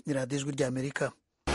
ni radiyo ijwi ry'amerika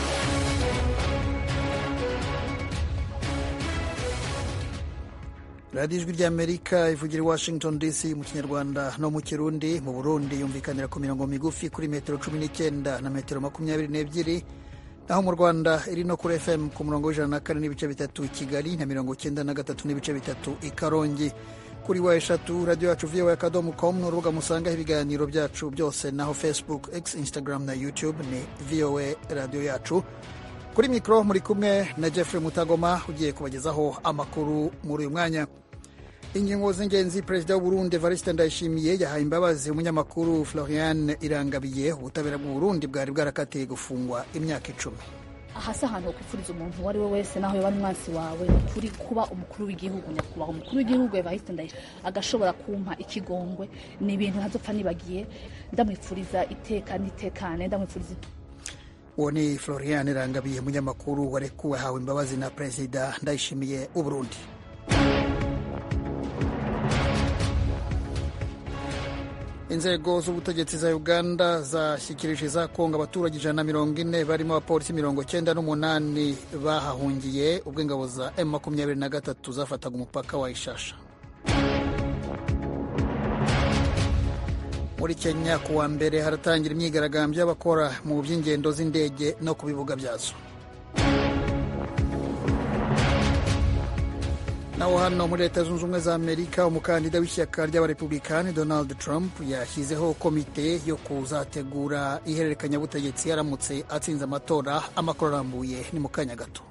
radiyo ijwi ry'amerika ivugira i washington dc mu kinyarwanda no mu kirundi mu burundi yumvikanira ku mirongo migufi kuri metero cumi n'icyenda na metero makumyabiri n'ebyiri naho mu rwanda iri no kuri fm ku murongo w'ijana na kane n'ibice bitatu i kigali na mirongo icyenda na gatatu n'ibice bitatu i karongi kuri wa eshatu radiyo yacu voa akadomo com ni urubuga musangaho ibiganiro byacu byose naho facebook x instagram na youtube ni voa radiyo yacu kuri mikoro muri kumwe na jeffrey mutagoma ugiye kubagezaho amakuru muri uyu mwanya ingingo z'ingenzi perezida w'uburundi evariste ndayishimiye yahaye imbabazi umunyamakuru florian irangabiye ubutabera bw'uburundi bwari bwarakatiye gufungwa imyaka icumi aha si ahantu ho kwifuriza umuntu uwo ari we wese naho yaba ari umwansi wawe ni ukuri kuba umukuru w'igihugu nyakubahwa umukuru w'igihugu evariste ndayishimiye agashobora kumpa ikigongwe ni ibintu ntazopfa nibagiye ndamwifuriza iteka n'itekane ndamwifuriza uwo ni florian irangabiye umunyamakuru warekuwe ahawe imbabazi na perezida ndayishimiye w'uburundi inzego z'ubutegetsi za uganda zashyikirije za kongo abaturage ijana na mirongo ine barimo abapolisi mirongo cyenda n'umunani bahahungiye ubwo ingabo za m makumyabiri na gatatu zafataga umupaka wa ishasha muri kenya ku wa mbere haratangira imyigaragambyo y'abakora mu by'ingendo z'indege no ku bibuga byazo naho hano muri leta zunze ubumwe za amerika umukandida w'ishyaka ry'abarepublikani donald trump yashyizeho komite yo kuzategura ihererekanyabutegetsi yaramutse atsinze amatora amakuru arambuye ni mu kanya gato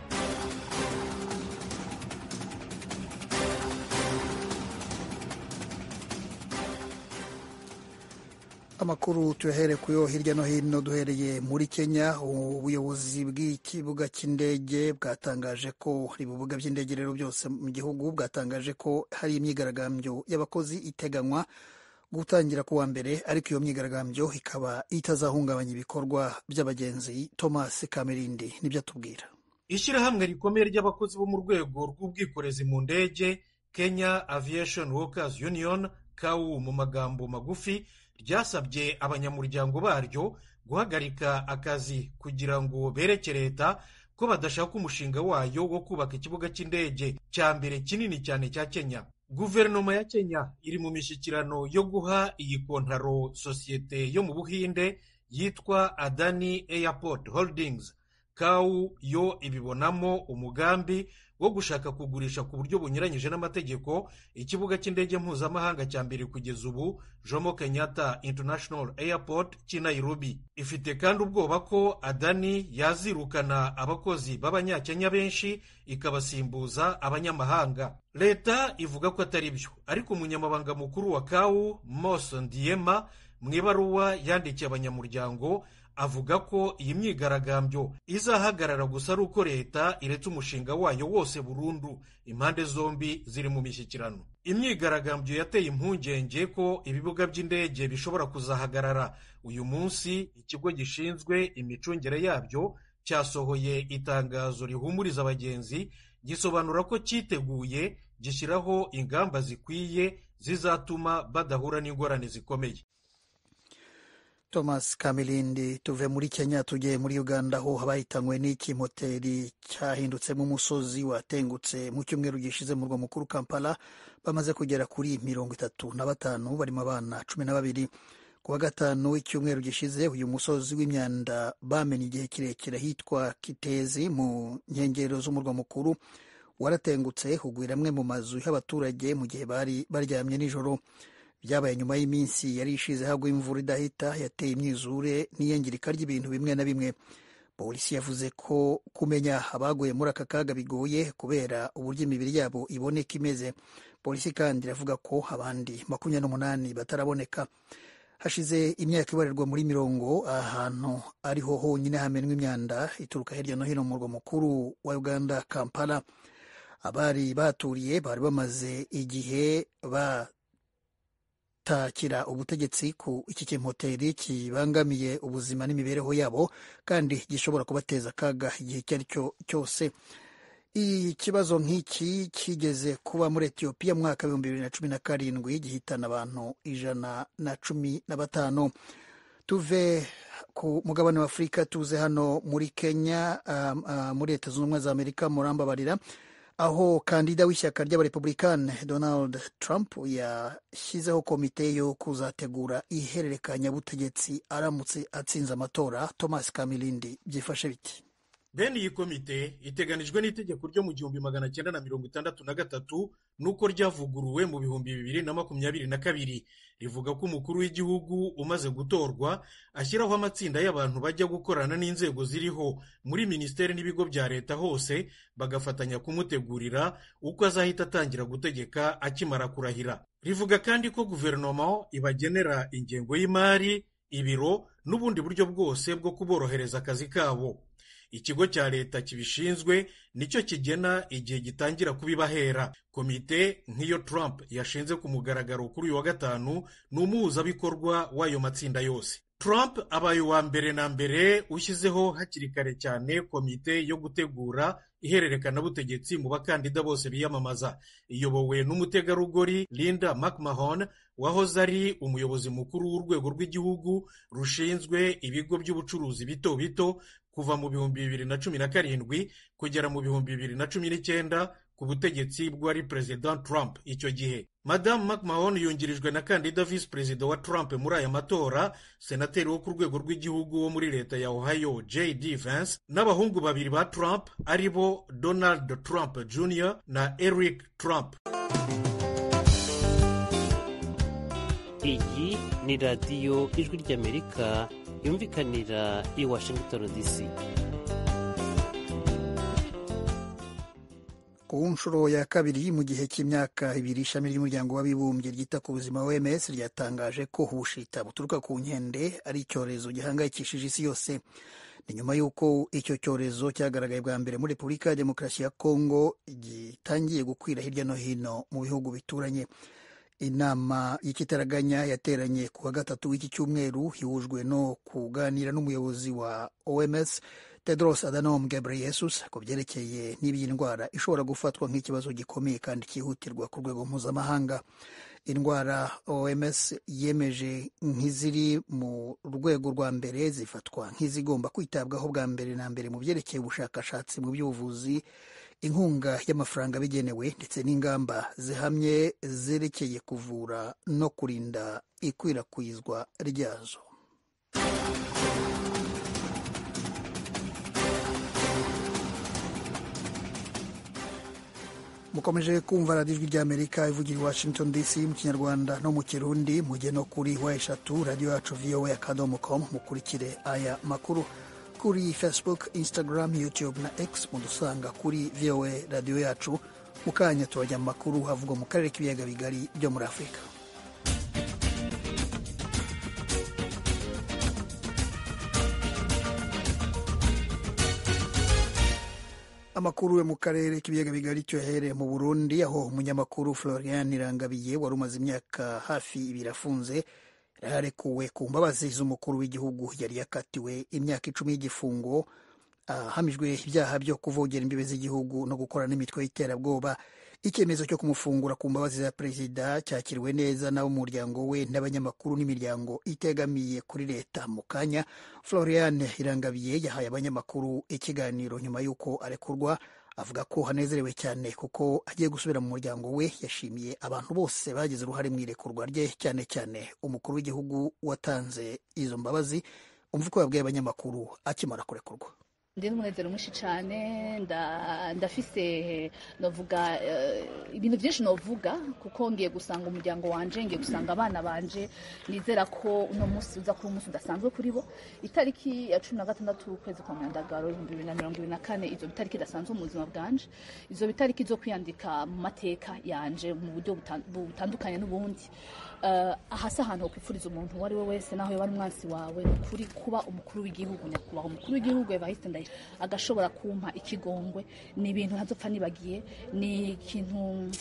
amakuru tuyahere kuyo hirya no hino duhereye muri kenya ubuyobozi bw'ikibuga cy'indege bwatangaje ko ibibuga by'indege rero byose mu gihugu bwatangaje ko hari imyigaragambyo y'abakozi iteganywa gutangira ku wa mbere ariko iyo myigaragambyo ikaba itazahungabanya ibikorwa by'abagenzi thomas kamerindi nibyo atubwira ishyirahamwe rikomeye ry'abakozi bo mu rwego rw'ubwikorezi mu ndege kenya aviation workers union kawu mu magambo magufi ryasabye abanyamuryango baryo guhagarika akazi kugira ngo bereke leta ko badashaka umushinga wayo wo kubaka ikibuga cy'indege cya mbere kinini cyane cya kenya guverinoma ya kenya iri mu mishyikirano yo guha iyi kontaro sosiyete yo mu buhinde yitwa adani airport holdings kawu yo ibibonamo umugambi wo gushaka kugurisha ku buryo bunyuranyije n'amategeko ikibuga cy'indege mpuzamahanga cya mbere kugeza ubu jomo kenyatta international airport cy'i nairobi ifite kandi ubwoba ko adani yazirukana abakozi b'abanyakenya benshi ikabasimbuza abanyamahanga leta ivuga ko atari byo ariko umunyamabanga mukuru wa kawu mos ndiyema mu ibaruwa yandikiye abanyamuryango avuga ko iyi myigaragambyo izahagarara gusa ari uko leta iretse umushinga wayo wose burundu impande zombi ziri mu mishyikirano imyigaragambyo yateye impungenge ko ibibuga by'indege bishobora kuzahagarara uyu munsi ikigo gishinzwe imicungire yabyo cyasohoye itangazo rihumuriza abagenzi gisobanura ko cyiteguye gishyiraho ingamba zikwiye zizatuma badahura n'ingorane zikomeye thomas kamilindi tuve muri kenya tugiye muri uganda aho bahitanywe n'iki moteri cyahindutsemo umusozi watengutse mu cyumweru gishize mu murwa mukuru kampala bamaze kugera kuri mirongo itatu na batanu barimo abana cumi na babiri ku wa gatanu w'icyumweru gishize uyu musozi w'imyanda bamenye igihe kirekire hitwa kitezi mu nkengero z'umurwa mukuru waratengutse hugwira amwe mu mazu y'abaturage mu gihe bari baryamye nijoro byabaye nyuma y'iminsi yari ishize hagwa imvura idahita yateye imyuzure n'iyangirika ry'ibintu bimwe na bimwe polisi yavuze ko kumenya abaguye muri aka kaga bigoye kubera uburyo imibiri yabo iboneka imeze polisi kandi iravuga ko abandi makumyabiri n'umunani bataraboneka hashize imyaka ibarirwa muri mirongo ahantu ariho honyine hamenwa imyanda ituruka hirya no hino mu murwa mukuru wa uganda kampala abari baturiye bari bamaze igihe ba takira ubutegetsi ku iki kimoteri kibangamiye ubuzima n'imibereho yabo kandi gishobora kubateza akaga igihe icyo ari cyo cyose ikibazo nk'iki kigeze kuba muri etiyopiya mu mwaka w'ibihumbi bibiri na cumi na karindwi gihitana abantu ijana na cumi na batanu tuve ku mugabane wa afurika tuze hano muri kenya um, uh, muri leta zunze ubumwe za amerika murambabarira aho kandida w'ishyaka ry'abarepublikani donald trump yashyizeho komite yo kuzategura ihererekanyabutegetsi aramutse atsinze amatora thomas kamilindi byifashe biti bene iyi komite iteganijwe n'itegeko ryo mu gihumbi magana cyenda na mirongo itandatu na gatatu n'uko ryavuguruwe mu bihumbi bibiri na makumyabiri na kabiri rivuga ko umukuru w'igihugu umaze gutorwa ashyiraho amatsinda y'abantu bajya gukorana n'inzego ziriho muri minisiteri n'ibigo bya leta hose bagafatanya kumutegurira uko azahita atangira gutegeka akimara kurahira rivuga kandi ko guverinoma ibagenera ingengo y'imari ibiro n'ubundi buryo bwose bwo kuborohereza akazi kabo ikigo cya leta kibishinzwe nicyo kigena igihe gitangira kubibahera komite nk'iyo Trump yashinze ku mugaragaro kuri uyu wa gatanu ni umuhuzabikorwa w'ayo matsinda yose Trump abaye uwa mbere na mbere ushyizeho hakiri kare cyane komite yo gutegura ihererekanabutegetsi mu bakandida bose biyamamaza iyobowe n'umutegarugori Linda McMahon wahoze ari umuyobozi mukuru w'urwego rw'igihugu rushinzwe ibigo by'ubucuruzi bito bito kuva mu bihumbi bibiri na cumi na karindwi kugera mu bihumbi bibiri na cumi n'icyenda ku butegetsi bw'uwari perezida Trump icyo gihe madamu McMahon yungirijwe na kandida visi perezida wa Trump muri aya matora senateri wo ku rwego rw'igihugu wo muri leta ya Ohio J.D. Vance n'abahungu babiri ba Trump ari bo Donald Trump Jr. na Eric Trump iyi ni radiyo ijwi ry'amerika yumvikanira i washington dc ku nshuro ya kabiri mu gihe cy'imyaka ibiri ishami ry'umuryango w'abibumbye ryita ku buzima OMS ryatangaje ko ubushita buturuka ku nkende ari icyorezo gihangayikishije isi yose ni nyuma y'uko icyo cyorezo cyagaragaye bwa mbere muri repubulika ya demokarasi ya kongo gitangiye gukwira hirya no hino mu bihugu bituranye inama y'ikitaraganya yateranye ku wa gatatu w'iki cyumweru ihujwe no kuganira n'umuyobozi wa OMS Tedros Adhanom Ghebreyesus ku byerekeye n'iby'iyi ndwara ishobora gufatwa nk'ikibazo gikomeye kandi cyihutirwa ku rwego mpuzamahanga indwara OMS yemeje nk'iziri mu rwego rwa mbere zifatwa nk'izigomba kwitabwaho bwa mbere na mbere mu byerekeye ubushakashatsi mu by'ubuvuzi inkunga y'amafaranga bigenewe ndetse n'ingamba zihamye zerekeye kuvura no kurinda ikwirakwizwa ryazo mukomeje kumva radiyo ijwi ry'amerika ivugira i washington dc mu kinyarwanda no mu kirundi mujye no kuri wa eshatu radiyo yacu voa akadomo com mukurikire aya makuru kuri facebook instagram youtube na x mudusanga kuri voa radiyo yacu mu kanya turajya mu makuru havugwa mu karere k'ibiyaga bigari byo muri afurika amakuru yo mu karere k'ibiyaga bigari cyo yahereye mu burundi aho umunyamakuru florian irangabiye wari umaze imyaka hafi ibiri afunze yararekuwe ku mbabazi z'umukuru w'igihugu yari yakatiwe imyaka icumi y'igifungo ahamijwe ibyaha byo kuvogera imbibe z'igihugu no gukora n'imitwe y'iterabwoba icyemezo cyo kumufungura ku mbabazi za perezida cyakiriwe neza n'abo mu muryango we n'abanyamakuru n'imiryango itegamiye kuri leta mu kanya florian irangabiye yahaye abanyamakuru ikiganiro nyuma y'uko arekurwa avuga ko hanezerewe cyane kuko agiye gusubira mu muryango we yashimiye abantu bose bagize uruhare mu irekurwa rye cyane cyane umukuru w'igihugu watanze izo mbabazi umva uko yabwiye abanyamakuru akimara kurekurwa ndi n'umunezero mwinshi cyane ndafise novuga ibintu byinshi novuga kuko ngiye gusanga umuryango wanje ngiye gusanga abana banje nizera ko uno munsi uza kuba umunsi udasanzwe kuri bo itariki ya cumi na gatandatu ukwezi kwa myandagaro ibihumbi bibiri na mirongo ibiri na kane izo bitariki idasanzwe mu buzima bwanje izo bitariki zo kwiyandika mu mateka yanje mu buryo butandukanye n'ubundi ahasi ahantu hokwifuriza umuntu uwo ari we wese naho yaba ari umwansi wawe ni ukuri kuba umukuru w'igihugu nyakubahwa umukuru w'igihugu evariste ndayi agashobora kumpa ikigongwe ni ibintu ntazopfa nibagiye ni ikintu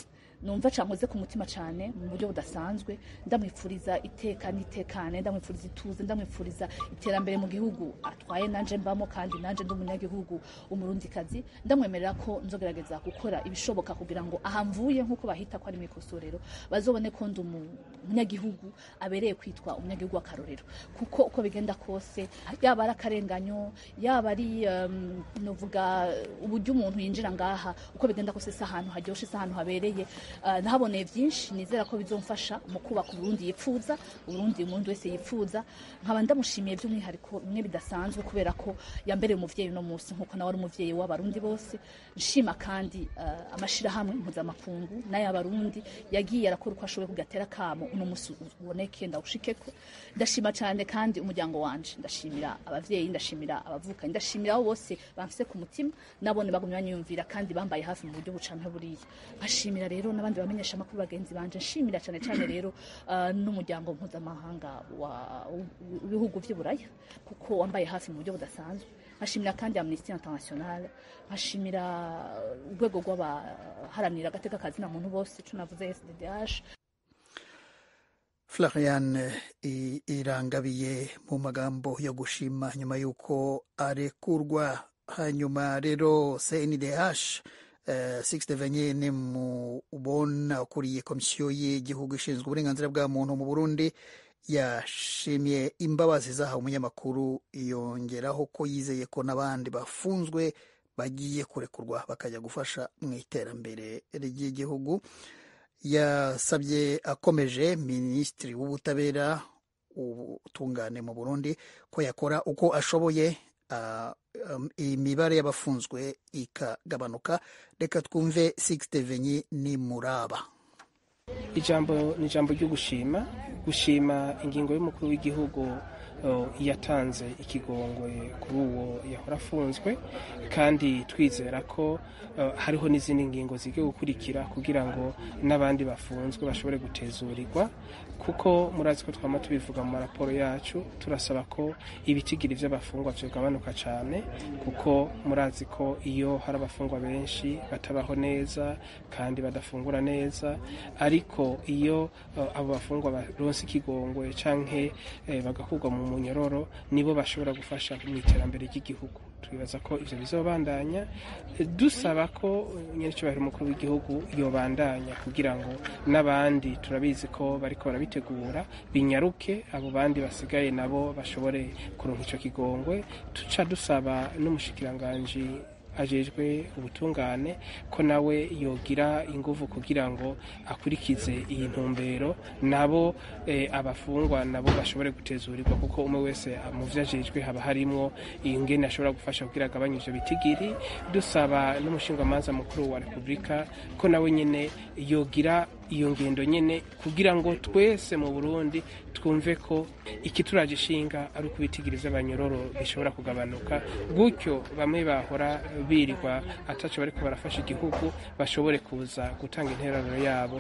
numva cankoze ku mutima cane mu buryo budasanzwe ndamwifuriza iteka n'itekane ndamwifuriza ituze ndamwifuriza iterambere mu gihugu atwaye nanje mbamo kandi nanje ndi umunyagihugu umurundikazi ndamwemerera ko nzogerageza gukora ibishoboka kugira ngo ahamvuye nk'uko bahita ko ari mu ikosorero bazobone ko ndi umunyagihugu abereye kwitwa umunyagihugu w'akarorero kuko uko bigenda kose yaba ari akarenganyo yaba ari um, novuga uburyo umuntu yinjira ngaha uko bigenda kose si ahantu haryoshe si ahantu habereye uh, nahaboneye byinshi nizera ko bizomfasha mu kubaka uburundi yipfuza uburundi umuntu wese yipfuza nkaba ndamushimiye by'umwihariko bimwe bidasanzwe kubera ko yambereye umuvyeyi uno munsi nk'uko nawe ari umuvyeyi w'abarundi bose nshima kandi uh, amashirahamwe mpuzamakungu n'ay'abarundi yagiye arakora uko ashoboye kugatera kamo uno munsi uboneke ndawushikeko ndashima cyane kandi umuryango wanje ndashimira abavyeyi ndashimira abavukanyi ndashimira abo bose bamfise ku mutima nabone bagumye banyumvira kandi bambaye hafi mu buryo bucanke buriya nkashimira rero n'abandi bamenyesha amakuru bagenzi banje nshimira cyane cyane rero uh, n'umuryango mpuzamahanga w'ibihugu vy'uburaya kuko wambaye hafi mu buryo budasanzwe nkashimira kandi amnesty international nkashimira urwego rw'abaharanira agateka kazina muntu bose tunavuze sddh Florian irangabiye mu magambo yo gushima nyuma y'uko arekurwa hanyuma rero CNDH Sixte Venye ni mu ubona ukuriye komisiyo y'igihugu ishinzwe uburenganzira bwa muntu mu Burundi yashimye imbabazi zahawe umunyamakuru yongeraho ko yizeye ko n'abandi bafunzwe bagiye kurekurwa bakajya gufasha mu iterambere ry'igihugu yasabye akomeje minisitiri w'ubutabera ubutungane mu burundi ko yakora uko ashoboye imibare y'abafunzwe ikagabanuka reka twumve Sixte Venyi ni muraba ijambo ni ijambo ryo gushima gushima ingingo y'umukuru w'igihugu yatanze ikigongwe kuri uwo yahora afunzwe kandi twizera ko hariho n'izindi ngingo zigiye gukurikira kugira ngo n'abandi bafunzwe bashobore gutezurirwa kuko murazi ko twama tubivuga mu maraporo yacu turasaba ko ibitigiri by'abafungwa byagabanuka cyane kuko murazi ko iyo hari abafungwa benshi batabaho neza kandi badafungura neza ariko iyo abo bafungwa baronse ikigongwe canke bagakurwa mu munyororo nibo bashobora gufasha mu iterambere ry'igihugu twibaza ko ivyo bizobandanya dusaba ko nyerecyubahiro umukuru w'igihugu yobandanya kugira ngo n'abandi turabizi ko bariko barabitegura binyaruke abo bandi basigaye nabo bashobore kuronka ico kigongwe tuca dusaba n'umushikiranganji ajejwe ubutungane ko nawe yogira inguvu kugira ngo akurikize iyi ntumbero nabo e, abafungwa nabo bashobore gutezurirwa kuko umwe wese mu vyo ajejwe haba harimwo ingene ashobora gufasha kugira agabanye ivyo bitigiri dusaba n'umushingamanza mukuru wa repubulika ko nawe nyene yogira iyo ngendo nyene kugira ngo twese mu Burundi twumve ko ikituraje ishinga ari ukubitigiri vy'abanyororo bishobora kugabanuka gutyo bamwe bahora birirwa ataco bariko barafasha igihugu bashobore kuza gutanga intererano yabo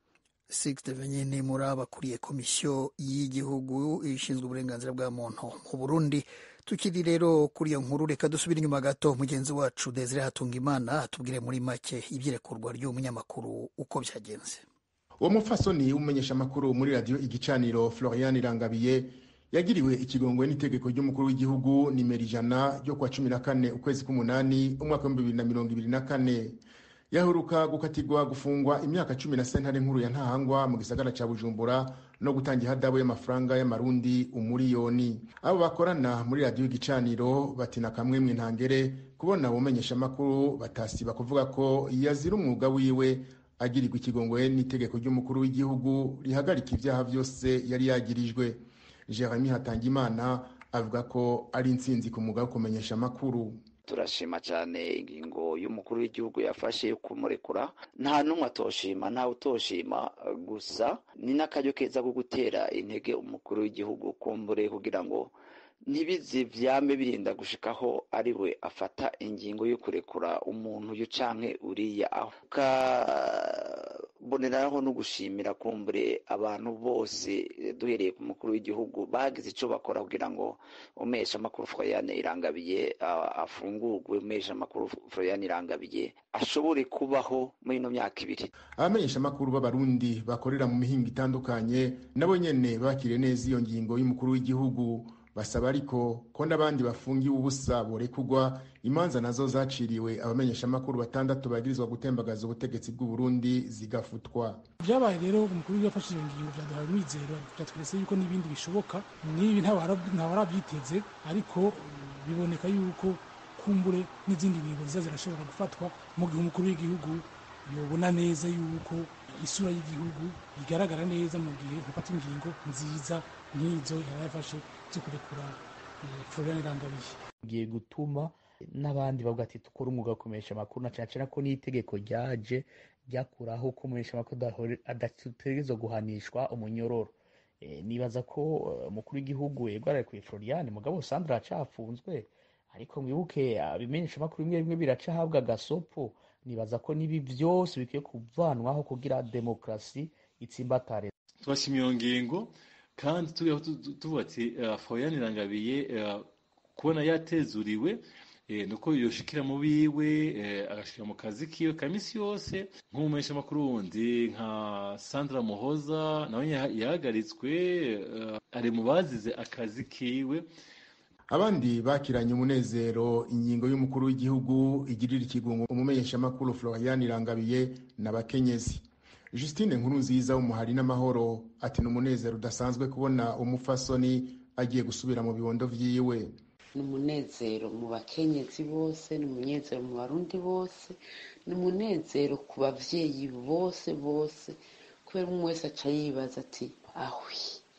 Sixte Venyini muri abakuriye komisiyo y'igihugu ishinzwe uburenganzira bwa muntu mu Burundi tukiri rero kuri iyo nkuru reka dusubire inyuma gato mugenzi wacu Desire Hatungimana atubwire muri make ibyirekurwa ry'umunyamakuru uko byagenze uwo mupfasoni w'umumenyesha amakuru muri radiyo igicaniro Florian Irangabiye yagiriwe ikigongwe n'itegeko ry'umukuru w'igihugu nimero ijana ryo kuwa cumi na kane ukwezi k'umunani umwaka w'ibihumbi bibiri na mirongo ibiri na kane yaheruka gukatirwa gufungwa imyaka cumi na sentare nkuru ya ntahangwa mu gisagara ca bujumbura no gutanga ihadabu y'amafaranga y'amarundi umuriyoni abo bakorana muri radiyo igicaniro batina kamwemwe ntangere kubona umenyesha amakuru batasiba kuvuga ko yazira umwuga wiwe agirirwa ikigongwe n'itegeko ry'umukuru w'igihugu rihagarika ibyaha byose yari yagirijwe jeremy hatangimana avuga ko ari intsinzi ku mwuga wo kumenyesha amakuru turashima cyane ingingo y'umukuru w'igihugu yafashe yo kumurekura nta n'umwe atoshima ntawe utoshima gusa ni n'akaryo keza ko gutera intege umukuru w'igihugu kumbure kugira ngo ntibizi byame birinda gushikaho ari we afata ingingo yo kurekura umuntu uyu canke uriya aho mboneraho no gushimira kumbure abantu bose duhereye ku mukuru w'igihugu bagize icyo bakora kugira ngo umesha amakuru Floriane Irangabiye afungurwe umesha amakuru Floriane Irangabiye ashobore kubaho muri ino myaka ibiri abamenyesha amakuru b'abarundi bakorera mu mihinga itandukanye nabo nyene bakiriye neza iyo ngingo y'umukuru w'igihugu basaba ariko ko n'abandi bafungiwe ubusa borekugwa imanza nazo zaciriwe abamenyeshamakuru batandatu bagirizwa gutembagaza ubutegetsi bw'u Burundi zigafutwa byabaye rero umukuru w'igihugu yafashe iyo ngingo byaduhaye umwizero byatweretse yuko n'ibindi bishoboka n'ibi ntawarabyiteze ariko biboneka yuko kumbure n'izindi ngingo ziza zirashobora gufatwa mu gihe umukuru w'igihugu yobona neza yuko isura y'igihugu igaragara neza mu gihe hafata ingingo nziza nk'izo yarayafashe zo kurekura Florian Irangabiye ugiye gutuma n'abandi bavuga ati dukora umwuga wo kumenyesha amakuru na cyane cyane ko n'itegeko ryaje ryakuraho ko umumenyesha amakuru adategerezwa guhanishwa umunyororo nibaza ko umukuru w'igihugu yego ararekuye Florian mugabo Sandra acafunzwe ariko mwibuke abimenyesha amakuru bimwe bimwe biraca ahabwa agasopo nibaza ko n'ibi byose bikwiye kuvanwaho kugira demokarasi itsimbatare twashimye iyo ngingo kandi tuvuga ati Florian Irangabiye kubona yatezuriwe nuko yoshikira mu biwe agashikira mu kazi kiwe ka misi yose nk'umumenyesha amakuru wundi nka Sandra Muhoza nawe yahagaritswe ari mu bazize akazi kiwe abandi bakiranye umunezero ingingo y'umukuru w'igihugu igirira ikigungo umumenyeshamakuru Florian Irangabiye n'abakenyezi Justine nkuru nziza w'umuhari n'amahoro ati ni umunezero udasanzwe kubona umufasoni agiye gusubira mu bibondo vyiwe ni umunezero mu bakenyezi bose ni umunezero mu barundi bose ni umunezero ku bavyeyi bose bose kubera umwe wese aca yibaza ati ahwi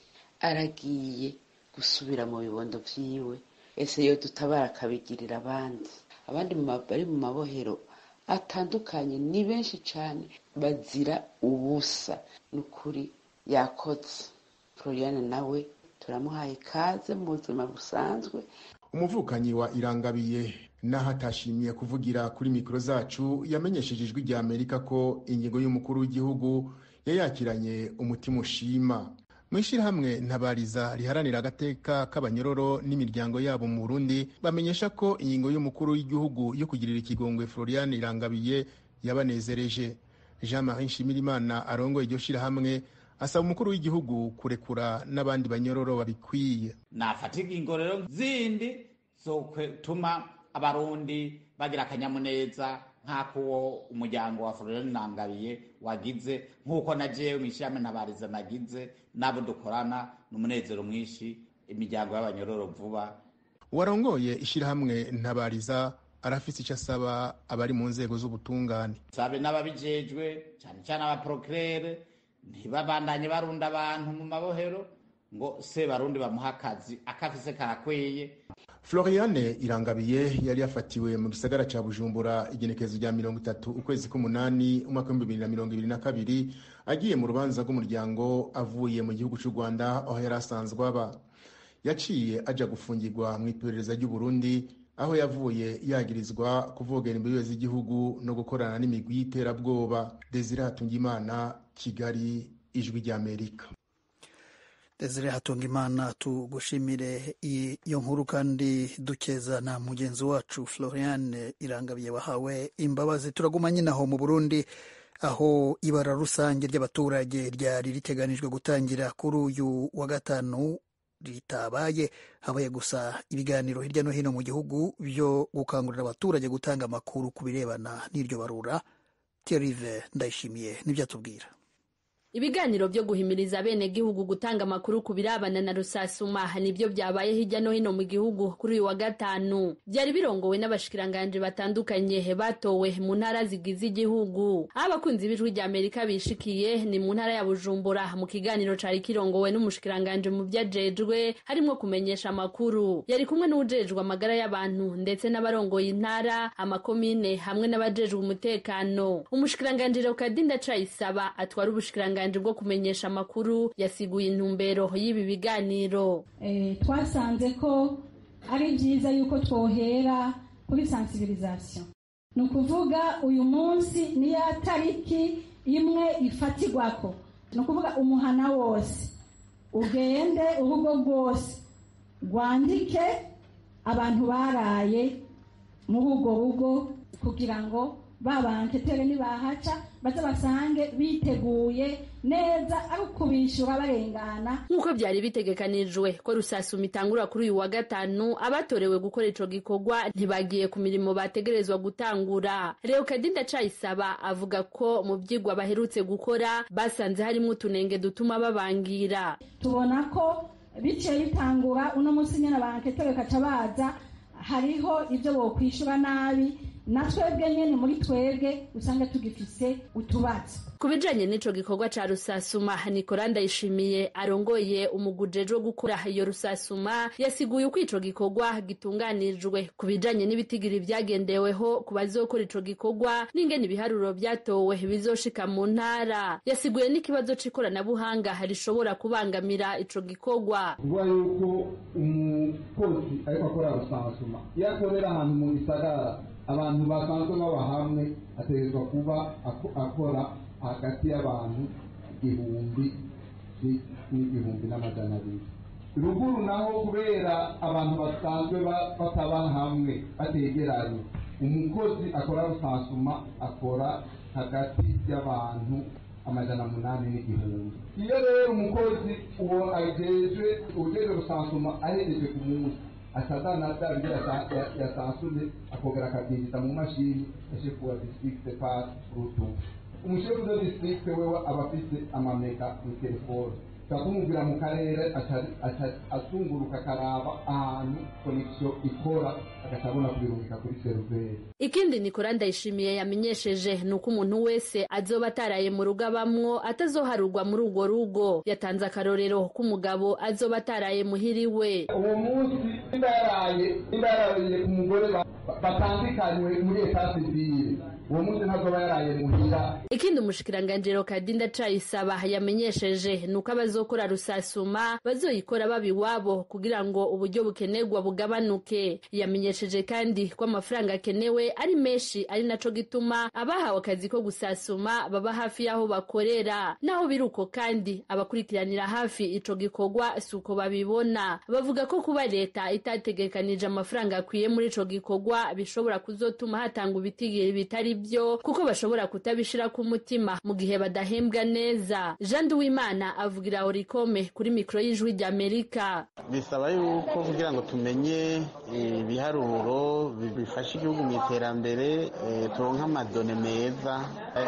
aragiye gusubira mu bibondo vyiwe ese yo dutabara akabigirira abandi abandi bari mu mabohero atandukanye ni benshi cyane bazira ubusa ni ukuri yakoze floriane nawe turamuhaye ikaze mu buzima busanzwe umuvukanyi wa irangabiye naho atashimiye kuvugira kuri mikoro zacu yamenyesheje ijwi rya amerika ko ingingo y'umukuru w'igihugu yayakiranye umutima ushima mu ishyirahamwe ntabariza riharanira agateka k'abanyororo n'imiryango yabo mu burundi bamenyesha ko ingingo y'umukuru w'igihugu yo kugirira ikigongwe florian irangabiye yabanezereje jean marie nshimirimana arongoye iryo shyirahamwe asaba umukuru w'igihugu kurekura n'abandi banyororo babikwiye nafata ingingo rero zindi zotuma abarundi bagira akanyamuneza nk'ako umuryango wa florian irangabiye wagize nk'uko na jewe mu ishyirahamwe ntabariza nagize n'abo dukorana n'umunezero mwinshi imiryango y'abanyororo vuba warongoye ishyirahamwe ntabariza arafise icyo asaba abari mu nzego z'ubutungane sabe n'ababijejwe cyane cyane abaprokirere ntibabandanye barunda abantu mu mabohero ngo se barundi bamuha akazi akafise karakwiye floriane irangabiye yari yafatiwe mu gisagara ca bujumbura igenekerezo rya mirongo itatu ukwezi k'umunani umwaka w'ibihumbi bibiri na mirongo ibiri na kabiri agiye mu rubanza rw'umuryango avuye mu gihugu c'u rwanda aho yari asanzwe aba yaciye aja gufungirwa mu iperereza ry'uburundi aho yavuye yagirizwa kuvogera imbibe z'igihugu no gukorana n'imigwi y'iterabwoba desire hatungimana kigali ijwi ry'amerika desire hatungimana tugushimire iyo nkuru kandi dukeza na mugenzi wacu florian irangabiye wahawe imbabazi turaguma nyine aho mu burundi aho ibara rusange ry'abaturage ryari riteganijwe gutangira kuri uyu wa gatanu ritabaye habaye gusa ibiganiro hirya no hino mu gihugu byo gukangurira abaturage gutanga amakuru ku birebana n'iryo barura terive ndayishimiye nibyo atubwira ibiganiro byo guhimiriza abenegihugu gutanga amakuru ku birabana na rusasuma nibyo byabaye hirya no hino mu gihugu kuri uyu wa gatanu byari birongowe n'abashikiranganje batandukanye batowe mu ntara zigize igihugu aho abakunzi b'ijwi rya amerika bishikiye ni mu ntara ya bujumbura mu kiganiro cari kirongowe n'umushikiranganje mu vyajejwe harimwo kumenyesha amakuru yari kumwe n'uwujejwe amagara y'abantu ndetse n'abarongoye intara amakomine hamwe n'abajejwe umutekano umushikiranganje rokadinda cayisaba atwara ubushikiranganje bwo kumenyesha amakuru yasiguye intumbero y'ibi biganiro twasanze ko ari byiza yuko twohera kuri sensibilisation ni ukuvuga uyu munsi ni ya tariki imwe ifatirwako ni ukuvuga umuhana wose ugende urugo rwose rwandike abantu baraye muri urwo rugo kugira ngo babantetere nibahaca baze basange biteguye neza ari ukubishyura barengana nk'uko byari bitegekanijwe ko rusasuma itangura kuri uyu wa gatanu abatorewe gukora ico gikorwa ntibagiye ku mirimo bategerezwa gutangura leokadinda cayisaba avuga ko mu vyigwa baherutse gukora basanze harimo utunenge dutuma babangira tubona ko biciye bitangura uno munsi nyine abanketere kaca baza hariho ibyo bokwishura nabi na twebwe nyene muri twebwe usanga tugifise utubazo ku bijanye n'ico gikorwa ca rusasuma nikora ndayishimiye arongoye umugujejwe gukora iyo rusasuma yasiguye uko ico gikorwa gitunganijwe ku bijanye n'ibitigiri vyagendeweho ku bazokora ico gikorwa n'ingene ibiharuro vyatowe bizoshika mu ntara yasiguye n'ikibazo c'ikoranabuhanga rishobora kubangamira ico gikorwa kuvuga yuko umukozi ariko akora rusasuma iyo akorera ahantu mu gisagara abantu basanzwe baba hamwe ategerezwa kuba akora hagati y'abantu igihumbi n'igihumbi n'amajana abiri ruguru naho kubera abantu basanzwe bataba hamwe bategeranye umukozi akora rusasuma akora hagati y'abantu amajana munani n'igihumbi iyo rero umukozi uwo ajejwe ujejwe rusasuma ahereje ku munsi atazana bya bindi yasansuye akongera akabyinjiza mu mashini ya shefu wa district par rutu umushefu de district wewe aba afite amamega mu telefone tukamubwira mu karere azunguruka akaraba ahantu konegisiyo ikora agaca abona kubirungika kuri seriveri ikindi nikora ndayishimiye yamenyesheje ni uko umuntu wese azoba ataraye mu rugo abamwo atazoharurwa muri urwo rugo yatanze akarorero k'umugabo azoba ataraye muhiriwe uwo munsi nimba yaraye nimba yarariye ku mugore batandukanywe muri etasi zibiri uwo munsi ntazoba yaraye muhira ikindi umushikiranganjiro kadinda cayisaba yamenyesheje ni uko abazokora rusasuma bazoyikora baba iwabo kugira ngo uburyo bukenerwa bugabanuke yamenyesheje kandi ko amafaranga akenewe ari menshi ari naco gituma abahawe akazi ko gusasuma baba hafi y'aho bakorera naho biri uko kandi abakurikiranira hafi ico gikorwa si uko babibona bavuga ko kuba leta itategekanije amafaranga akwiye muri ico gikorwa bishobora kuzotuma hatanga ibitigiri bitari byo kuko bashobora kutabishira ku mutima mu gihe badahembwa neza jean duwimana avugira orikome kuri mikoro y'ijwi ry'amerika bisaba yuko kugira ngo tumenye ibiharuro bifasha igihugu mu iterambere turonka amadone meza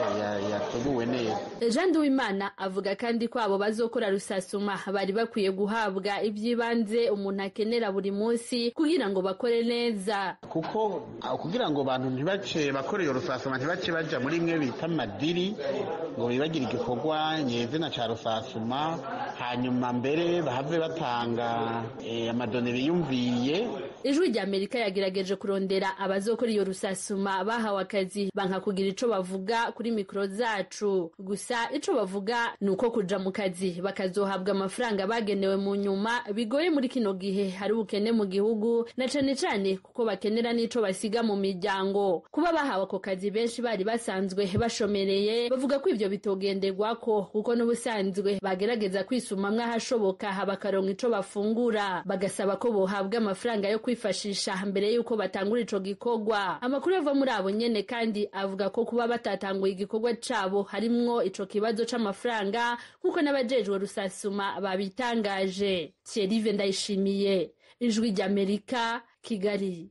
yateguwe neza jean duwimana avuga kandi ko abo bazokora rusasuma bari bakwiye guhabwa iby'ibanze umuntu akenera buri munsi kugira ngo bakore neza kuko kugira ngo abantu ntibace bakore iyo rusasuma ntibace baja muri imwe bita madiri ngo bibagire igikorwa nyezina ca rusasuma hanyuma mbere bahave batanga amadone biyumviye ijwi rya amerika yagerageje kurondera abazokora iyo rusasuma bahawe akazi banka kugira ico bavuga kuri mikoro zacu gusa ico bavuga ni uko kuja mu kazi bakazohabwa amafaranga bagenewe mu nyuma bigoye muri kino gihe hari ubukene mu gihugu na cane cane kuko bakenera n'ico basiga mu miryango kuba bahawe ako kazi benshi bari basanzwe bashomereye bavuga ko ivyo bitogenderwako kuko n'ubusanzwe bagerageza kwisumamwo ahashoboka bakaronka ico bafungura bagasaba ko bohabwa amafaranga yo kwifashisha mbere y'uko batangura ico gikorwa amakuru ava muri abo nyene kandi avuga ko kuba batatanguye igikorwa cabo harimwo ico kibazo c'amafaranga nk'uko n'abajejwe rusasuma babitangaje thierry ndayishimiye ijwi ry'amerika kigali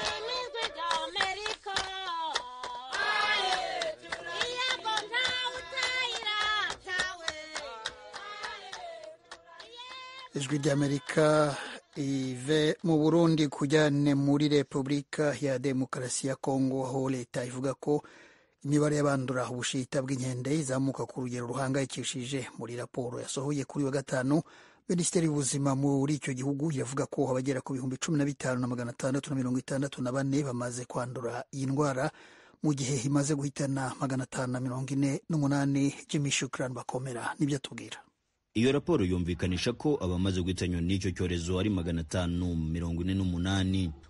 ijwi ry'amerika ive mu burundi kujyane muri repubulika ya demokarasi ya kongo aho leta ivuga ko imibare y'abandura ubushita bw'inkende izamuka ku rugero ruhangayikishije muri raporo yasohoye kuri wa gatanu minisiteri y'ubuzima muri icyo gihugu yavuga ko abagera ku bihumbi cumi na bitanu na magana atandatu na mirongo itandatu na bane bamaze kwandura iyi ndwara mu gihe imaze guhitana magana atanu na mirongo ine n'umunani jimmy shukran bakomera nibyo atubwira iyo raporo yumvikanisha ko abamaze guhitanywa n'icyo cyorezo ari magana atanu mirongo ine n'umunani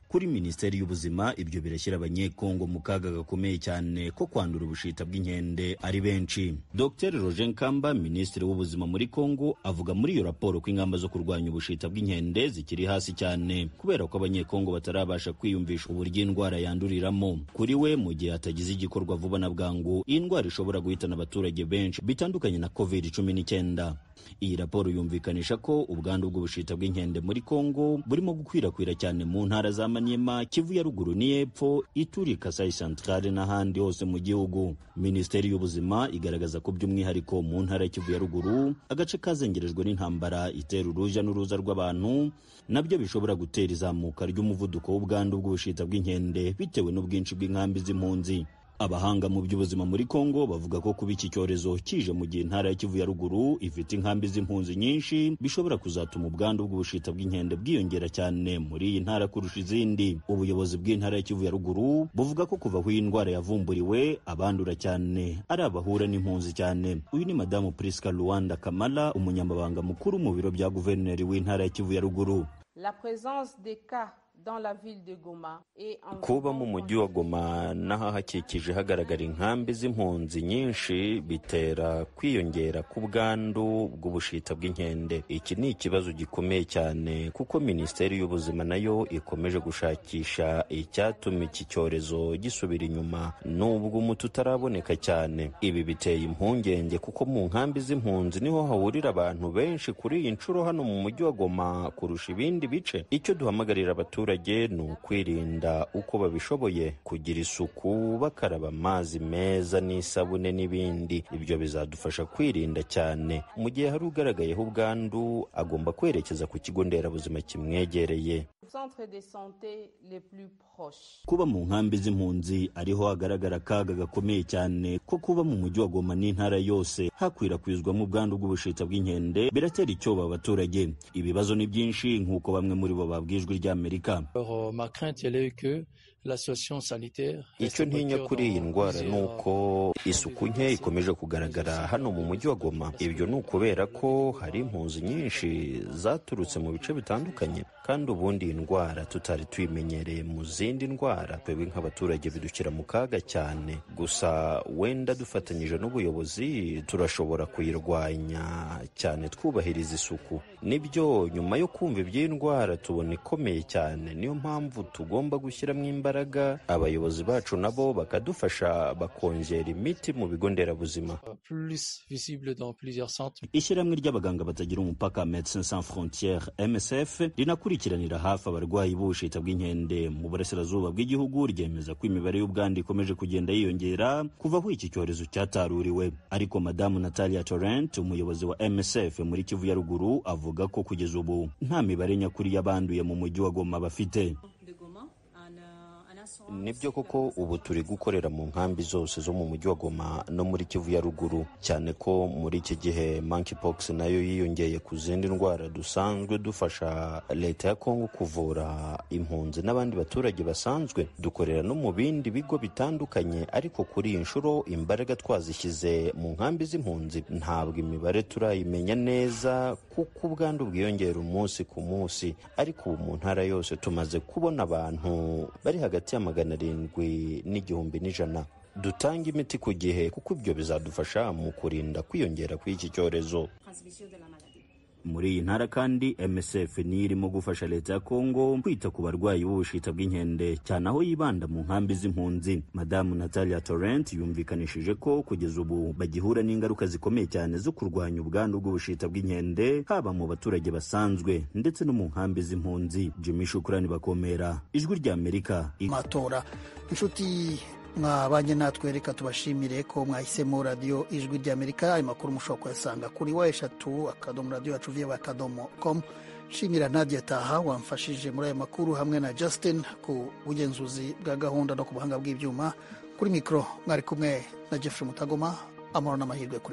kuri minisiteri y'ubuzima ibyo birashyira abanyekongo mu kaga gakomeye cyane ko kwandura ubushita bw'inkende ari benshi dr roger nkamba minisitiri w'ubuzima muri kongo avuga muri iyo raporo ko ingamba zo kurwanya ubushita bw'inkende zikiri hasi cyane kubera ko abanyekongo batarabasha kwiyumvisha uburyo indwara yanduriramo kuri we mu gihe hatagize igikorwa vuba na bwangu iyi ndwara ishobora guhitana abaturage benshi bitandukanye na covid cumi n'icyenda iyi raporo yumvikanisha ko ubwandu bw'ubushita bw'inkende muri kongo burimo gukwirakwira cyane mu ntara za maniema kivu ya ruguru n'iyepfo ituri kasai centrale n'ahandi hose mu gihugu minisiteri y'ubuzima igaragaza ko by'umwihariko mu ntara ya kivu ya ruguru agace kazengerejwe n'intambara itera uruja n'uruza rw'abantu nabyo bishobora gutera izamuka ry'umuvuduko w'ubwandu bw'ubushita bw'inkende bitewe n'ubwinshi bw'inkambi z'impunzi abahanga mu by'ubuzima muri kongo bavuga ko kuba iki cyorezo kije mu gihe intara ya kivu ya ruguru ifite inkambi z'impunzi nyinshi bishobora kuzatuma ubwandu bw'ubushita bw'inkende bwiyongera cyane muri iyi ntara kurusha izindi ubuyobozi bw'intara ya kivu ya ruguru buvuga ko kuva aho iyi ndwara yavumburiwe abandura cyane ari abahura n'impunzi cyane uyu ni madamu priska luwanda kamala umunyamabanga mukuru mu biro bya guverineri w'intara ya kivu ya ruguru La présence des cas dans la ville de Goma et en kuba mu mujyi wa goma n'ahahakikije hagaragara inkambi z'impunzi nyinshi bitera kwiyongera k'ubwandu bw'ubushita bw'inkende iki ni ikibazo gikomeye cyane kuko minisiteri y'ubuzima nayo ikomeje gushakisha icyatuma iki cyorezo gisubira inyuma nubwo umuti utaraboneka cyane ibi biteye impungenge kuko mu nkambi z'impunzi niho hahurira abantu benshi kuri iyi nshuro hano mu mujyi wa goma kurusha ibindi bice icyo duhamagarira abaturage ni ukwirinda uko babishoboye kugira isuku bakaraba amazi meza n'isabune n'ibindi ibyo bizadufasha kwirinda cyane mu gihe hari ugaragayeho ubwandu agomba kwerekeza ku kigo nderabuzima kimwegereye centres de santé les plus proches. kuba mu nkambi z'impunzi ariho hagaragara akaga gakomeye cyane ko kuba mu mujyi wa goma n'intara yose hakwirakwizwamo ubwandu bw'ubushita bw'inkende biratera icyoba abaturage ibibazo ni byinshi nk'uko bamwe muri bo babwiye ijwi ry'amerika Alors, ma crainte, elle est que la situation sanitaire. icyo ntinya kuri iyi ndwara ni uko isuku nke ikomeje kugaragara hano mu mujyi wa goma ibyo ni ukubera ko hari impunzi nyinshi zaturutse mu bice bitandukanye kandi ubundi iyi ndwara tutari tuyimenyereye mu zindi ndwara twebwe nk'abaturage bidushyira mu kaga cyane gusa wenda dufatanyije n'ubuyobozi turashobora kuyirwanya cyane twubahiriza isuku nibyo nyuma yo kumva iby'iyi ndwara tubona ikomeye cyane niyo mpamvu tugomba gushyiramo imbaraga abayobozi bacu nabo bakadufasha bakongera imiti mu bigo nderabuzima Plus visible dans plusieurs centres. ishyirahamwe ry'abaganga batagira umupaka Médecins Sans Frontières MSF rinakurikiranira hafi abarwayi b'ubushita bw'inkende mu burasirazuba bw'igihugu ryemeza ko imibare y'ubwandu ikomeje kugenda yiyongera kuva aho iki cyorezo cyataruriwe ariko madamu Natalia Torrent umuyobozi wa MSF muri Kivu ya ruguru avuga ko kugeza ubu nta mibare nyakuri y'abanduye mu mujyi wa Goma bafite nibyo koko ubu turi gukorera mu nkambi zose zo mu mujyi wa goma no muri kivu ya ruguru cyane ko muri iki gihe monkeypox nayo yiyongeye ku zindi ndwara dusanzwe dufasha leta ya kongo kuvura impunzi n'abandi baturage basanzwe dukorera no mu bindi bigo bitandukanye ariko kuri iyi nshuro imbaraga twazishyize mu nkambi z'impunzi ntabwo imibare turayimenya neza kuko ubwandu bwiyongera umunsi ku munsi ariko ubu mu ntara yose tumaze kubona abantu bari hagati ya magana arindwi n'igihumbi n'ijana dutanga imiti ku gihe kuko ibyo bizadufasha mu kurinda kwiyongera kw'iki cyorezo muri iyi ntara kandi msf niyo irimo gufasha leta ya kongo kwita ku barwayi b'ubushita bw'inkende cyane aho yibanda mu nkambi z'impunzi madamu natalia torrent yumvikanishije ko kugeza ubu bagihura n'ingaruka zikomeye cyane zo kurwanya ubwandu bw'ubushita bw'inkende haba mu baturage basanzwe ndetse no mu nkambi z'impunzi jimmy shukurani bakomera ijwi ry'amerika matora inshuti mwabanye natwe reka tubashimire ko mwahisemo radiyo ijwi ry'amerika ayo makuru mushobora kuyasanga kuri wa eshatu akadomo radiyo yacu viyewe akadomo komu nshimira nadia taha wamfashije muri ayo makuru hamwe na justin ku bugenzuzi bwa gahunda no ku buhanga bw'ibyuma kuri mikoro mwari kumwe na jeffrey mutagoma amahoro n'amahirwe kuri